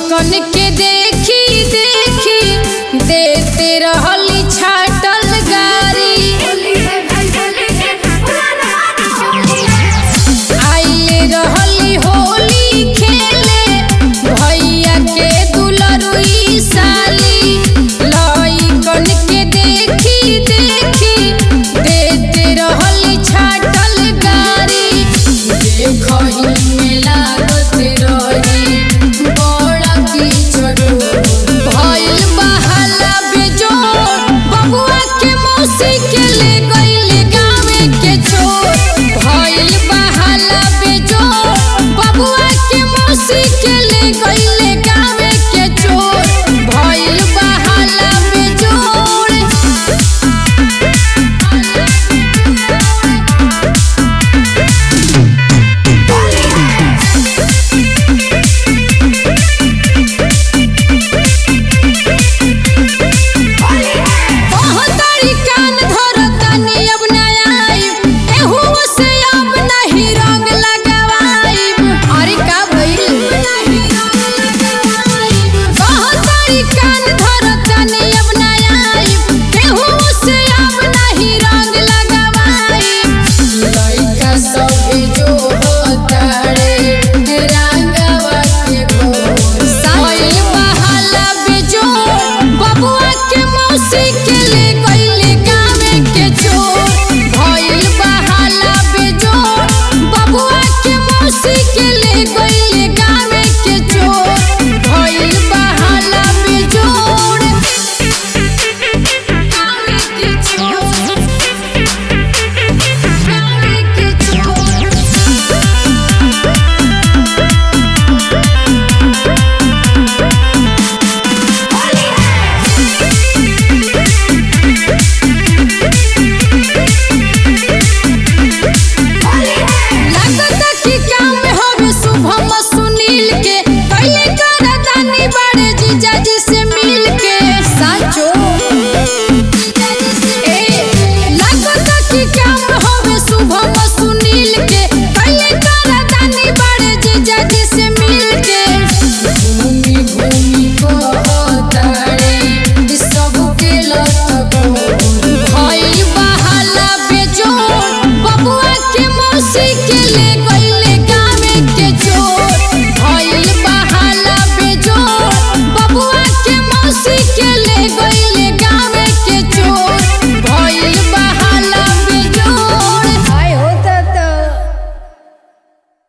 कन के देखी देखी देते रहली छाटल गारी आइले रहली होली खेले भैया के दुलरुई साली लई कन के देखी देखी देते रहली छाटल गारी देखही में लागत रही बड़ा कीचड़ भइल बहाला बेजोड़ बबुआ के मौसी के ले गइल गावे के छोड़ भइल बहाला बेजोड़ बबुआ के मौसी के ले गइल